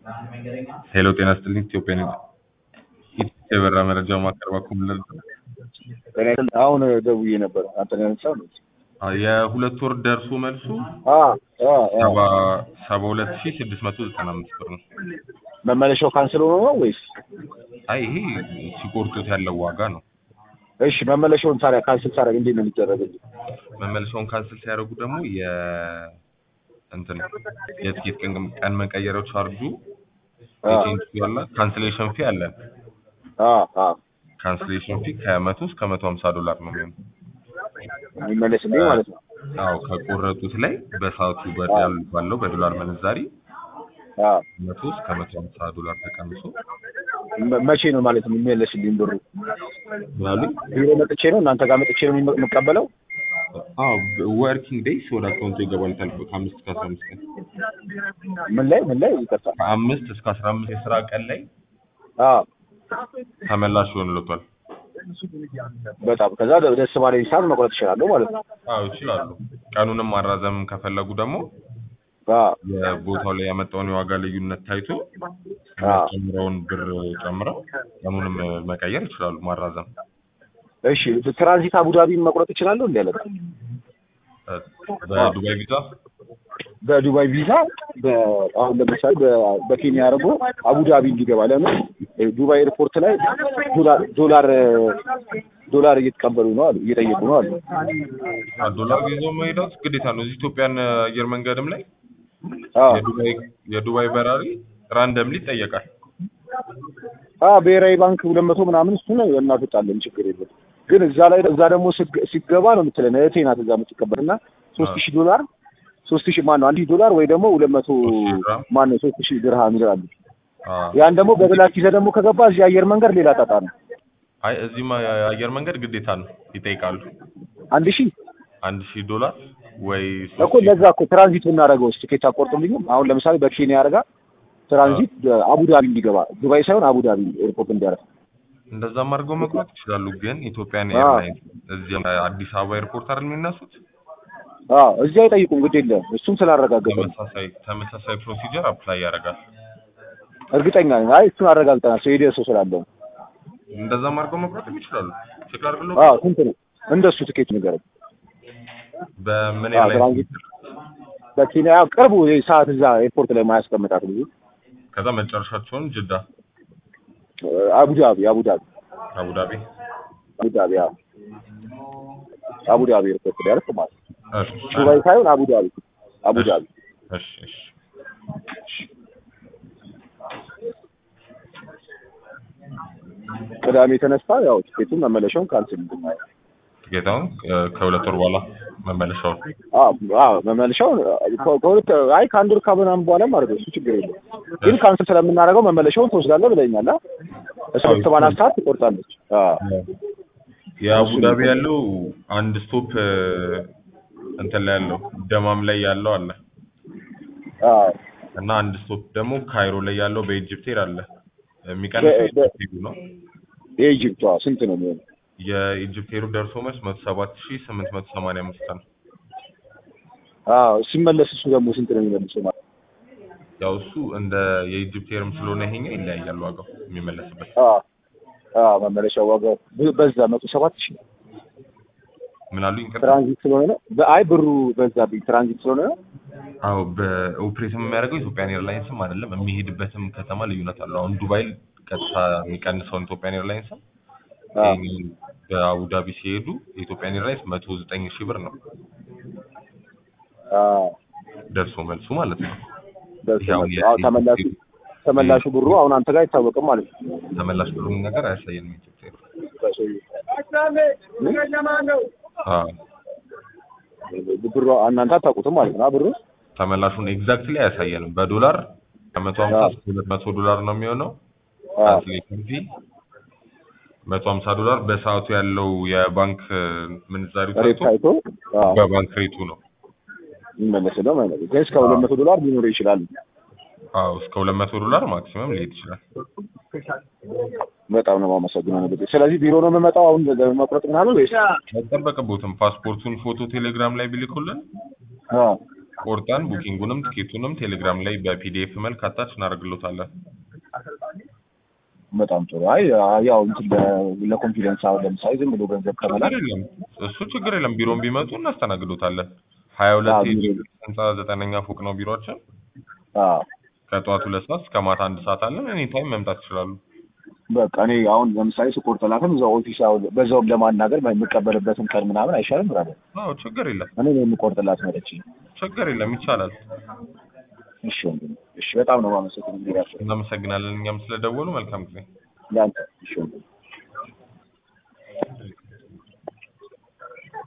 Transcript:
ሄሎ ጤና ይስጥልኝ ኢትዮጵያ የበራ መረጃ ማቀርባችሁ ምን አሁን ደውዬ ነበር። አንተ ነው ያነሳው? የሁለት ወር ደርሶ መልሱ አ አ አ ሰባ ሰባ ሁለት ሺህ ስድስት መቶ ዘጠና አምስት ብር ነው። መመለሻው ካንስል ሆኖ ነው ወይስ? አይ ይሄ ሲቆርጡት ያለው ዋጋ ነው። እሺ መመለሻውን ታዲያ ካንስል ታደርግ እንዴት ነው የሚደረግልኝ? መመለሻውን ካንስል ሲያደርጉ ደግሞ የ እንትን የትኬት ቀን ቀን መቀየሪያው ቻርጁ ኤጀንሲ ያለ ካንስሌሽን ፊ አለን። አ አ ካንስሌሽን ፊ ከመቶ እስከ መቶ ሀምሳ ዶላር ነው የሚሆነው። የሚመለስልኝ ማለት ነው። አዎ ከቆረጡት ላይ በሰዓቱ በዳል ባለው በዶላር ምንዛሪ አ መቶ እስከ መቶ ሀምሳ ዶላር ተቀንሶ መ- መቼ ነው ማለት ነው የሚመለስልኝ ብሩ? ምናሉ ቢሮ መጥቼ ነው እናንተ ጋር መጥቼ ነው የም- የምቀበለው? አዎ ወርኪንግ ዴይስ ወደ አካውንቱ ይገባል ተልፎ ከአምስት እስከ አስራ አምስት ቀን ምን ላይ ምን ላይ ይቅርታ። ከአምስት እስከ አስራ አምስት የስራ ቀን ላይ አ ተመላሽ ይሆንልዎታል። በጣም ከዛ ደስ ባለኝ ሰዓት መቁረጥ እችላለሁ ማለት ነው። አዎ ይችላሉ። ቀኑንም ማራዘም ከፈለጉ ደግሞ አ የቦታው ላይ ያመጣውን የዋጋ ልዩነት ታይቶ አ ጨምረውን ብር ጨምረው ቀኑንም መቀየር ይችላሉ፣ ማራዘም። እሺ ትራንዚት አቡዳቢ መቁረጥ እችላለሁ እንዴ? አለቃ በዱባይ ቪዛ በዱባይ ቪዛ በ- አሁን ለምሳሌ በ- በኬንያ አድርጎ አቡዳቢ እንዲገባ ለምን ዱባይ ኤርፖርት ላይ ዶላር ዶላር ዶላር እየተቀበሉ ነው አሉ እየጠየቁ ነው አሉ። ዶላር ይዘው መሄዳት ግዴታ ነው። እዚህ ኢትዮጵያን አየር መንገድም ላይ አዎ የዱባይ የዱባይ በራሪ ራንደምሊ ይጠየቃል። አ ብሔራዊ ባንክ ሁለት መቶ ምናምን እሱ ነው እናስወጣለን፣ ችግር የለም። ግን እዛ ላይ እዛ ደግሞ ስግ- ሲገባ ነው የምትለን እህቴ ናት እዛ የምትቀበል እና ሶስት ሺህ ዶላር ሶስት ሺህ ማን ነው አንድ ሺህ ዶላር ወይ ደግሞ ሁለት መቶ ሶስት ሺህ ድርሃም። ማን ነው ሶስት ሺህ ድርሃም ይላሉ። አዎ። ያን ደግሞ በብላክ ይዘህ ደግሞ ከገባ እዚህ አየር መንገድ ሌላ ጣጣ ነው። አይ እዚህማ የአየር መንገድ ግዴታ ነው ይጠይቃሉ። አንድ ሺህ አንድ ሺህ ዶላር ወይ እኮ ለዛ እኮ ትራንዚት ብናደርገው ውስጥ ትኬት አቆርጡልኝም። አሁን ለምሳሌ በኬንያ አድርጋ ትራንዚት አቡዳቢ እንዲገባ ዱባይ ሳይሆን አቡዳቢ ኤርፖርት እንዲያረፍ እንደዛም አድርገው መቁረጥ ይችላሉ። ግን ኢትዮጵያን አዎ። ኤርላይንስ እዚህ አዲስ አበባ ኤርፖርት አይደል የሚነሱት? አዎ እዚህ አይጠይቁም፣ ግድ የለም እሱም ስላረጋገጠ ነው። ተመሳሳይ ተመሳሳይ ፕሮሲጀር አፕላይ ያደርጋል። እርግጠኛ ነኝ። አይ እሱን አረጋግጠናል። ሰው ሄደ ሰው ስላለው እንደዛም አድርገው መቁረጥ ይችላሉ። ቼክ አድርግሎ አዎ ስንት ነው እንደሱ ትኬት ንገረኝ። በምን አዎ፣ ኤርላይንስ ትራንዚት በኬንያ ቅርቡ ይሄ ሰዓት እዛ ኤርፖርት ላይ ማያስቀምጣት ብዙ ከዛ መጨረሻቸውን ጅዳ አቡዳቢ አቡዳቢ አቡዳቢ አቡዳቢ አዎ አቡዳቢ ኤርፖርት ላይ ያረፍ ማለት ነው። እሺ ዱባይ ሳይሆን አቡዳቢ አቡዳቢ እሺ እሺ ቅዳሜ የተነሳ ያው ትኬቱን መመለሻውን ካንስል እንድናየው ጌታውን ከሁለት ወር በኋላ መመለሻውን አዎ አዎ መመለሻውን ከ- ከሁለት አይ ከአንድ ወር ከምናምን በኋላም አድርገው እሱ ችግር የለም። ግን ካንስል ስለምናደርገው መመለሻውን ትወስዳለህ ብለኛል። አ? እሷ በሰማንያ ሰዓት ትቆርጣለች። አዎ የአቡዳቢ ያለው አንድ ስቶፕ እንትን ላይ ያለው ደማም ላይ ያለው አለ አዎ እና አንድ ስቶፕ ደግሞ ካይሮ ላይ ያለው በኢጅፕት ኤር አለ። የሚቀንሰው በ- በ- የኢጅፕት ኤሩ ነው። የኢጅፕቷ ስንት ነው የሚሆነው? የኢጅፕት ኤሩ ደርሶ መልስ መቶ ሰባት ሺህ ስምንት መቶ ሰማንያ አምስት ነው። አዎ ሲመለስ እሱ ደግሞ ስንት ነው የሚመልሰው ማለት ያው እሱ እንደ የኢጅፕት ኤርም ስለሆነ ይሄኛው ይለያያል ዋጋው የሚመለስበት። አዎ አዎ መመለሻው ዋጋው ብ- በዛ መቶ ሰባት ሺህ ምን አሉኝ? ይቅርታ። ትራንዚት ስለሆነ ነው። በአይ ብሩ በዛብኝ ትራንዚት ስለሆነ ነው። አዎ በኦፕሬትም የሚያደርገው ኢትዮጵያን ኤርላይንስም አይደለም የሚሄድበትም ከተማ ልዩነት አለው። አሁን ዱባይ ቀጥታ የሚቀንሰውን ኢትዮጵያን ኤርላይንስም አዎ ይሄኛውን በአቡዳቢ ሲሄዱ የኢትዮጵያን ኤርላይንስ መቶ ዘጠኝ ሺህ ብር ነው አዎ ደርሶ መልሱ ማለት ነው። ደርሶ ያው መልስ። አዎ ተመላሹ ተመላሹ ብሩ አሁን አንተ ጋር አይታወቅም ማለት ነው። ተመላሽ ብሩን ነገር አያሳየንም ኢትዮጵያ ኤር። በሰውዬው አዎ ብሩ እናንተ አታውቁትም ማለት ነው። አ ብሩ ተመላሹን ኤግዛክትሊ አያሳየንም። በዶላር ከመቶ ሀምሳ አዎ። እስከ ሁለት መቶ ዶላር ነው የሚሆነው አዎ ትራንስሌሽን ፊ መቶ ሀምሳ ዶላር በሰዓቱ ያለው የባንክ ምንዛሪ ሬት ታይቶ ታይቶ አዎ በባንክ ሬቱ ነው። የሚመለስ ነው ማለት ነው። ግን እስከ ሁለት መቶ ዶላር ሊኖር ይችላል። አዎ እስከ ሁለት መቶ ዶላር ማክሲመም ሊሄድ ይችላል። በጣም ነው የማመሰግነው። ነገር ስለዚህ ቢሮ ነው የምመጣው አሁን መቁረጥ ምናምን ወይስ? አይጠበቅቦትም። ፓስፖርቱን ፎቶ ቴሌግራም ላይ ቢልኩልን አዎ ቆርጠን ቡኪንጉንም ትኬቱንም ቴሌግራም ላይ በፒዲኤፍ መልክ አታች እናደርግሎታለን። በጣም ጥሩ። አይ ያው እንትን ለ- ለኮንፊደንስ አሁን ለምሳሌ ዝም ብሎ ገንዘብ ከመላክ ችግር የለም እሱ ችግር የለም። ቢሮም ቢመጡ እናስተናግዶታለን። ሀያ ሁለት አዎ፣ ቢሮ- ህንፃ ዘጠነኛ ፎቅ ነው ቢሮችን። አዎ ከጠዋት ሁለት ሰዓት እስከ ማታ አንድ ሰዓት አለን። ኤኒ ታይም መምጣት ይችላሉ። በቃ እኔ አሁን ለምሳሌ ስቆርጥላትም እዛው ኦፊስ አሁን በዛውም ለማናገር የምቀበልበትን ቀን ምናምን አይሻልም? ብራለ አዎ ችግር የለም እኔ ነው የምቆርጥላት መለች። ችግር የለም ይቻላል። እሺ ወንድሜ፣ እሺ በጣም ነው የማመሰግነው። እንግዲህ እናመሰግናለን እኛም ስለደወሉ መልካም ጊዜ። ለአንተ እሺ ወንድሜ።